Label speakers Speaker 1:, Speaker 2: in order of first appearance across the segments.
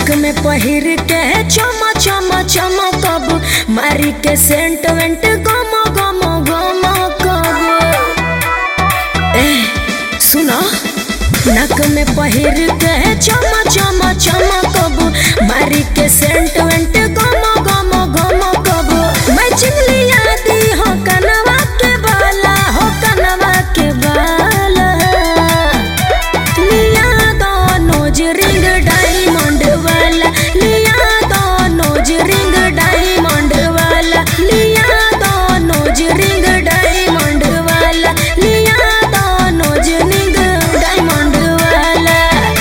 Speaker 1: नाक में पहिर के चमा चमा चमकब मारी के सेंट वेंट गम गम गम कब ए सुनो नाक में पहिर के चमा चमा चमकब मारी के सेंट वेंट गम गम गम कब मैं चिंगलिया दी हो कनवा के बाला हो कनवा के बाला लिया दो नोज रिंग डायमंड वाला लिया दो नोज रिंग डायमंड वाला लिया दो नोज रिंग डायमंड वाला लिया दो नोज रिंग डायमंड वाला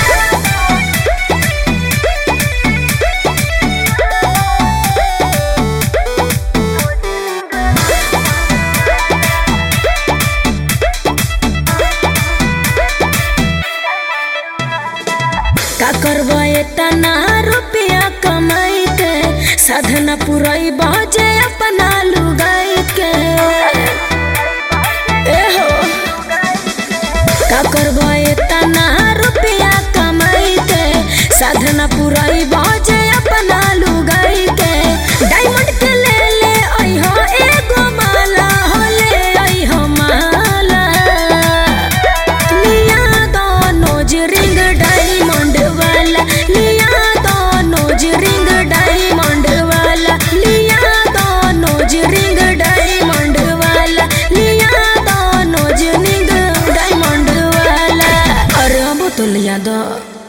Speaker 1: का करबो इतना रुपया कमाई के साधना पुरई बजे अपना लुगाई के ए हो का करबो इतना रुपया कमाई के साधना पुरई बजे अपना लुगाई के डायमंड के ले ले आई हो एगो माला हो ले आई हो माला लिया दो नोज रिंग डायमंड वाला लिया दो नोज रिंग डायमंड वाला लिया दो नोज रिंग डायमंड वाला लिया दो नोज रिंग डायमंड वाला अरे अब तो लिया दो